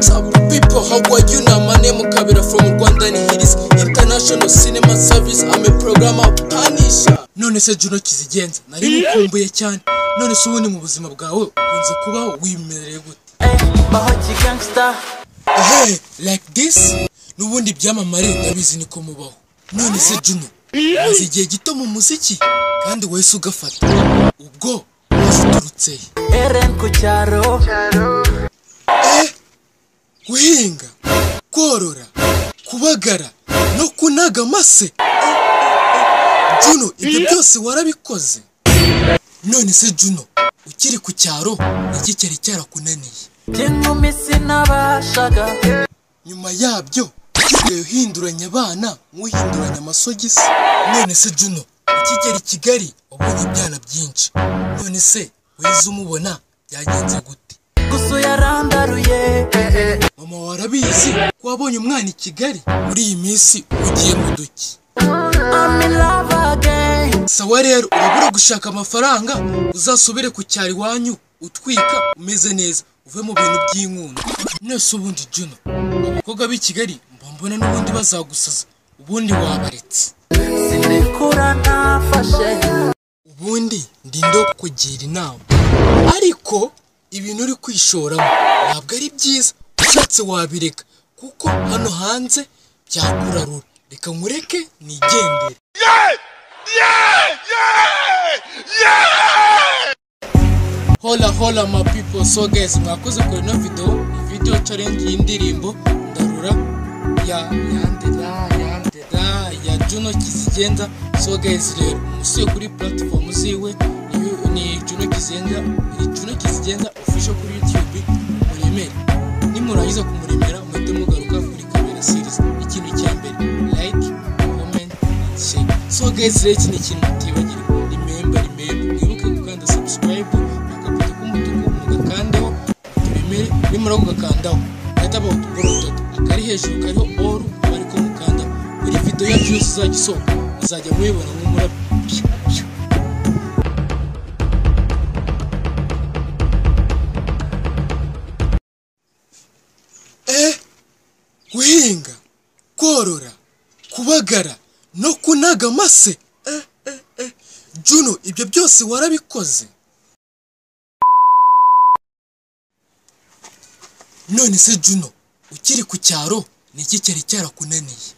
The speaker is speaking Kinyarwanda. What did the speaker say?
Top people, how are you now? My name is Kabira from Rwanda and here is International Cinema Service. I'm a programmer Panisha. None se Juno kizigenza nari mukumbuye cyane none se ubundi mu buzima bwawe ukunze kubaho wimereye gute Bahogi gangster, ehe like this n'ubundi ibyamamare ndabizi niko mubaho none se Juno maze igihe gito mu muziki kandi wese ugafata ubwo waziturutse he Eren ku cyaro, Eh, guhinga korora kubagara no kunaga amase juno ibyo byose warabikoze none se juno ukiri ku cyaro iki cyari cyarakunaniye by'inkumi sinabashaga. nyuma yabyo usigaye uhinduranya abana nk'uhinduranya amasogisi none se juno ukigera i kigali wabonye ibyana byinshi none se wize umubona byagenze gute Gusa yarandaruye, mama warabizi ko wabonye umwana i kigali muri iyi minsi ugiye mu duki I'm in love again. sawa rero urabura gushaka amafaranga uzasubire ku cyaro iwanyu utwika umeze neza uve mu bintu by'inkundo nese ubundi juno abakobwa b'i kigali mba mbona n'ubundi bazagusaza ubundi wabaretse Sinikura nafashe, ubundi ndindo kugira inama ariko ibintu uri kwishoramo ntabwo ari byiza ushatse wabireka kuko hano hanze byakurarura reka nkureke nigendere hola hola ma people so guys mwakoze kure ino video video challenge y'indirimbo ndarura ya yandera yandera ya Juno Kizigenza so guys rero musuye kuri platform ziwe ni- ni Juno Kizigenza ni Juno Kizigenza official kuri YouTube muremere nimurangiza kumuremera muhite mugaruka kuri kabera series ikintu cya mbere like comment and share so guys rero iki ni ikintu mutibagirwa remember remember mwibuke gukanda subscribe agafoto k'umutuku mugakandeho turemere nimara kugakandaho gahita bawutugorododa akari hejuru kariho oru bari kumukanda buri video yacu yose izajya isohoka muzajya muyibona nk'umurabyo eh guhinga korora kubagara no kunaga amase eh, eh, eh. juno ibyo byose warabikoze none se juno ukiri ku cyaro ni iki cyari cyarakunaniye